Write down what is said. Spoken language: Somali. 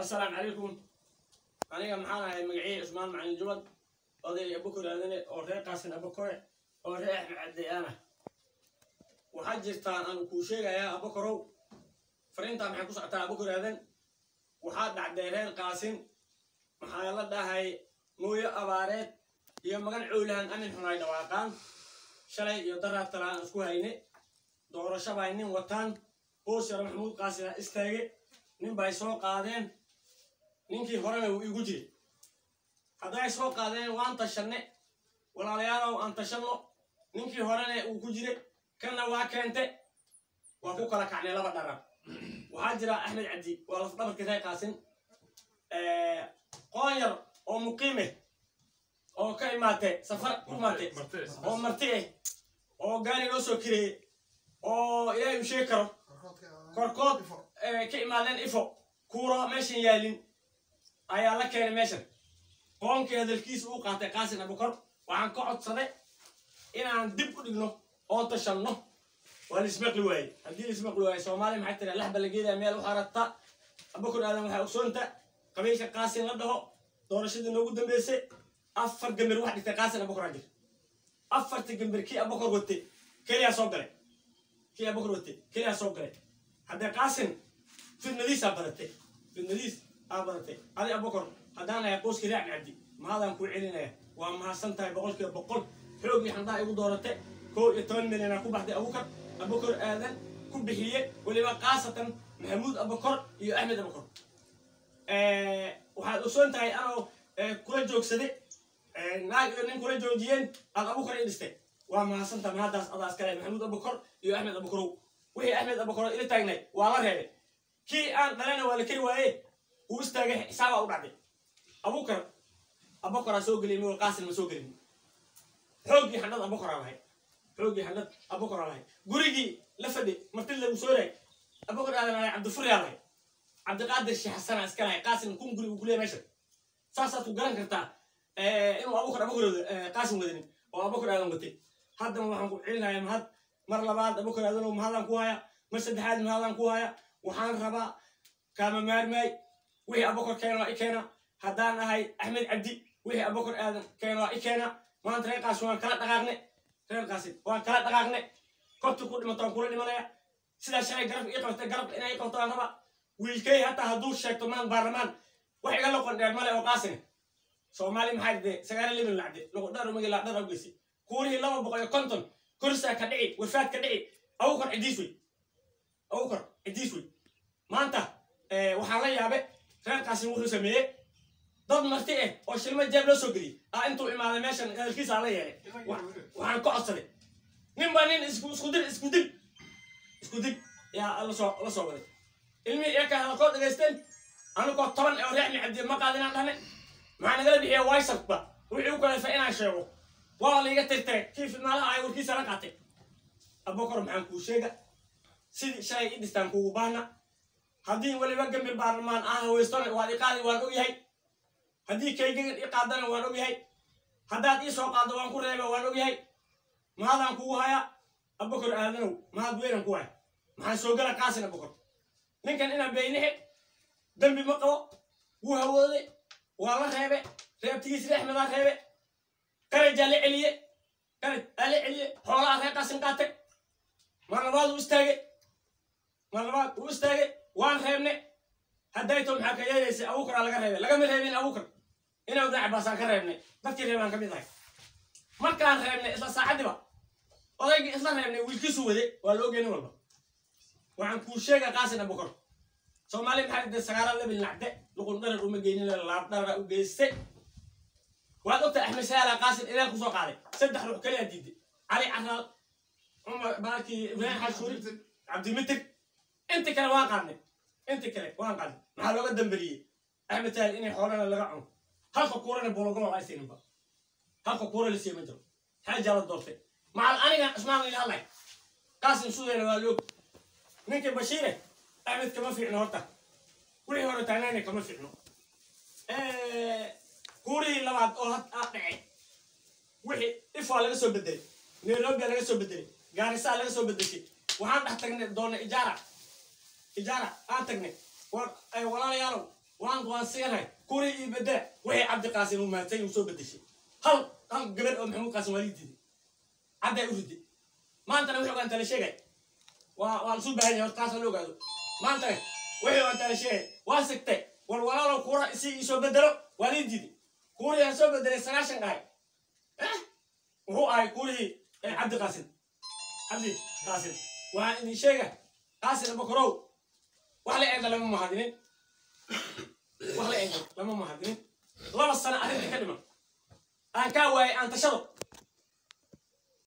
asalaamu calaykum aniga maxaan ahay magacii cusmaan macalin jubad oday abukor aadane oo reer qaasin abukore oo reer axmed cabdiyaana waxaa jirtaan aan kuu sheegayaa abukorow fariintaa maxay ku socotaa abukor aadan waxaa dhacday reer qaasin maxaa la dhahay mooyo abaareed iyo magan cowlahan amin xun ay dhawaaqaan shalay iyo daraad kale aan isku hayne doorasho bay nin wataan boos yaro maxamuud qaasin a istaage nin bay soo qaadeen ninkii horena wuu igu jiray hadday soo qaadeen waan tashanne walaalayaalow aan tashanno ninkii horena uu ku jiray kanna waa keente waa ku kala kacnay laba dharar waxaa jira axmed cabdi waa lafdhabarkii reer qaasin qoon yar oo muqiime oo ka imaatay safar ku imaatay oo marti ah oo gaari loo soo kireeyey oo ilaahay u sheegi karo korkood ka imaadeen ifo kuuro meeshan yaalin ayaa la keenay meeshan qoonkii hadalkiisa uu qaatay qaasin abukor waxaan ka codsaday inaan dib u dhigno oo tashanno waa lismaqli waaye haddii lismaqli waaye soomaaliya maxay tiri laxba la geedaya meel u harata abukor aadan waxaa ogsoonta qabiilka qaasin la dhaho doorashadii noogu dambeysay afar gambar wax dhigtay qaasin abukor aa jir afarta gambar kii abukor watay keliyaa soo galay kii abukor watay keliyaa soo galay haddee qaasin fidnadiisaa badatay fidnadiis aa badatay adi abukor haddaan ahay qoyskii reer cabdi mahadaan kuu celinaya waa mahadsan tahay boqolkiiba boqol xoogii xandhaa igu dooratay koo iyo toban milyanaa ku baxday abukar abukor aadan ku bixiye weliba khaasatan maxamuud abukor iyo axmed abukor waxaad ogsoon tahay anoo kula joogsaday naag iyo nin kula joojiyeen aad abukor i dhistay waa mahadsantaha mahaddaas adaas kale maxamuud abukor iyo axmed abukorow wixii axmed abukor ila taagnay waa la reebay kii aan dhalana waa la keri waaye uu istaagay xisaabaa u dhacday abukar abukaraa soo geliyay migol qaasin ma soo gelin xooggii xandhad abukaraa lahay xooggii xandhad abukaraa lahay gurigii la fadhi marti lagu soo raay abukar aadan lahay cabdifuryaa lahay cabdiqaadir sheekh xasana iska lahay qaasin kun guri uu ku leeyahay meesha saasaad ku garan kartaa inuu abukar abukar qaasin wadanin oo abukar aadan watay haddana waxaan ku celinayaa mahad mar labaad abukar aadan mahadaan ku haya mar saddexaad mahadaan ku haya waxaan rabaa kaama maarmaay wixii abukar keena waa i keena haddaan ahay axmed cabdi wixii abukar aadan keena waa i keena maanta reer qaasin waan kala dhaqaaqne reer qaasin waan kala dhaqaaqne korti ku dhimato waan kula dhimanaya sidaa shalay garab ii qabtay garabka inay ii qabto aan rabaa wiilkay hataa hadduu sheegto maan baarlamaan wax iga loqon dheer male oo qaasine soomaali maxaa dhide sagaala liban lacde loqodhar umagi lacdhar awgeysi kuurihii laba boqol iyo konton korsaa ka dhici wafaad ka dhici abukar cidiis wey abukar cidiis wey maanta waxaan la yaabe reer qaasin wuxuu sameeyey dad marti ah oo shilma jeeb loo soo geliyey aa intuu imaaday meeshan hadalkiisa aan la yeelay waxaan ka codsaday nin baa nin isku dil isku dil isku dil yaa lasoo la soo waday ilmihii iyaka hadalkoo dhegaysteen anigoo toban oo reexmi cabdi ma qaadinaan dhahne maxaa nagala bixiya waysabba wixii u kalefa inaan sheego waa laiga tirtiray kii fidnaalaha ay warkiisa la qaatay abukar maxaan kuu sheega sidii shalay i dhistaan kuugu baahna haddii weliba gambir baarlamaan ah haweystona waad i qaadi waan ogyahay haddii kaygagan i qaadana waan ogyahay haddaad ii soo qaaddo waan ku reeba waan ogyahay mahadaan kugu haya abukar aadanow mahad weynan ku haya maxaan soo gala qaasin abukar ninkan inaan beynixe dembi ma qabo wuu hawooday waa la reebe reebtigiis reexmedaa reebe qarajaa la celiye qaraj aa la celiye xoolaha reer qaasin qaatay mar labaad uu istaagay mar labaad uu istaagay waan reebne haddayto maxaa ka yeelaysay abukaraa laga reebay lagama reebin abukar inaa ibn cabaasaan ka reebnay dadkii reebaan ka mid ahay markaan reebnay isla saacaddiba odaygii isla reebnay wiilkiisu wade waa la ogey nin walba waxaan kuu sheega qaasin abukar soomaali maxaa dhide sagaala labil nacde luqun dharar uma geynin laab dharara u geyste waad ogtahay axmed saala qaasin ileel kusoo qaaday saddex ruux kaliyaa diiday cali caraal cumar baakii ibraahim xashuuri cabdimitir inti kale waan qaadnay inti kale waan qaadnay maxaa looga damberiyey axmed saal inay xoolana laga cuno halka kuurana bologolo ay siininba halka kuura la siiya ma jiro xaajaa la doortay macal anigan cusmaan ila hadlay qaasin sudayna waa loog ninkii bashiire axmed kama fiicno horta wixii hore taagnayna kama fiicno kuurihii labaad oo had aa dhacay wixii ifaa laga soo bedelay nairobia laga soo bedelay gaarisaa laga soo bedeshay waxaan dhex tagnay doona ijaara ijaara aan tagnay walaalayaalow waan waan siinahay kuri ii bedela wixii cabdi qaasim uu maatay uu soo bedeshay hal hal gabar oo maxamuud qaasim waa lii diiday cadday u riday maantana wixii ogaan tala sheegay waa waa lasu baahan yahay horta taas la ogaado maantana wixii ogaan tala sheegay waa sigtay war walaalow kuura si ii soo bedelo waa lii diiday kuurihii aan soo bedelay sagaashan dhahay eh wuxuu ahay kuurihii eh, cabdi qaasim cabdi qaasim waxaan idin sheega qaasim abakorow wax la eega lama mahadinin wax la eego lama mahadinin laba sano arrinta ka dhiman aan kaa waayay aan tashado